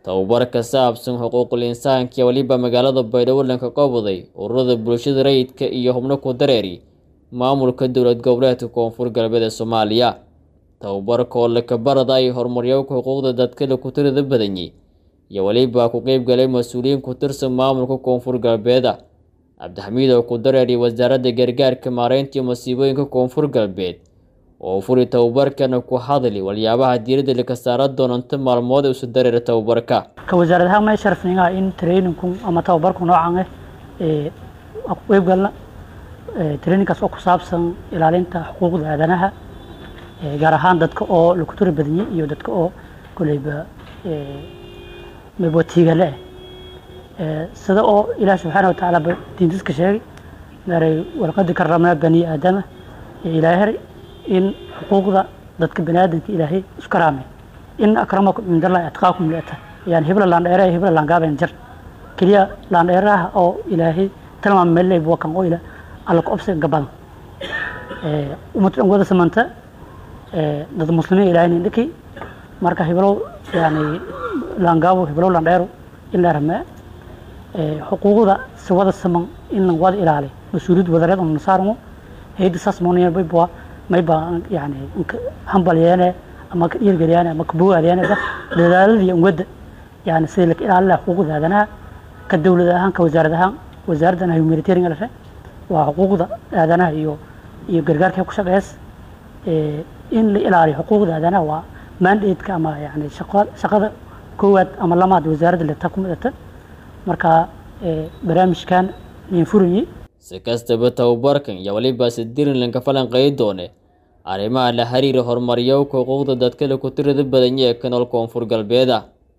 tababar ka saabsan xuquuqul insaanka iyo weliba magaalada baydhabo lanka qabaday ururada bulshada rayidka iyo xubno ku dareeri maamulka dowlad goboleedka koonfur galbeed ee soomaaliya tababarka oo lakabarada ay horumaryowka xuquuqda dadka la ku tirada badanyay iyo weliba ku qeyb galay mas-uuliyiin ku tirsan maamulka koonfur galbeeda cabdixamiid oo ku dareeriy wasaaradda gargaarka maareynta iyo masiibooyinka koonfur galbeed oo furi tababarkana ku hadli waliyaabaha diiradda laka saara doonanta maalmood ee isu dareera tababarka ka wasaarad ahaan may sharafnigaa in trainingku ama tababarku noocan ah ee ku qeyb galna trainingkaas oo ku saabsan ilaalinta xuquuqda aadanaha gaar ahaan dadka oo laku tiri badanyay iyo dadka oo koleyba mabootiigale ah sida oo ilaah subxaana watacaala diintiska sheegay maaray walqadi karamnaa bani aadama ilaahay in xuquuqda dadka bani aadamka ilaahay isku karaamay in akramakum cindallahi atqaakum liata yani hibla laandheere hibla laangaaben jar keliya laandheeraha oo ilaahay tilmaam meelay buwakan oo ila alla ku obsiga gabadan umad dhan wada samanta dad muslimiin ilaahay nin dhiki marka hiblow yani laangaabo hiblow laandheero in la ramee xuquuqda si wada saman in la wada ilaaliyo mas-uuliyad wadareed oo nasaarmo hayda saas moonaya mayba mayba yani hambalyeene ama ka dhiirgeliyaane ama ka bogaadiyane dadaaladii umwadda yani sidii laka ilaalin laha xuquuqda aadanaha ka dowlad ahaan ka wasaarad ahaan wasaaraddan humanitarian lashe waa xuquuqda aadanaha iyo iyo gargaarka ku shaqeys in la ilaaliyo xuquuqda aadanaha waa mandateska ama yani shaqada koowaad ama lamaad wasaaradda leta ku midata marka barnaamijkan nin furayi si kastaba tababarkan iyo weliba sidirin lanka falanqeey doone arrimaha la xiriira horumaryowka xuquuqda dadka la ku tirada badanya ee ka nool koonfur galbeeda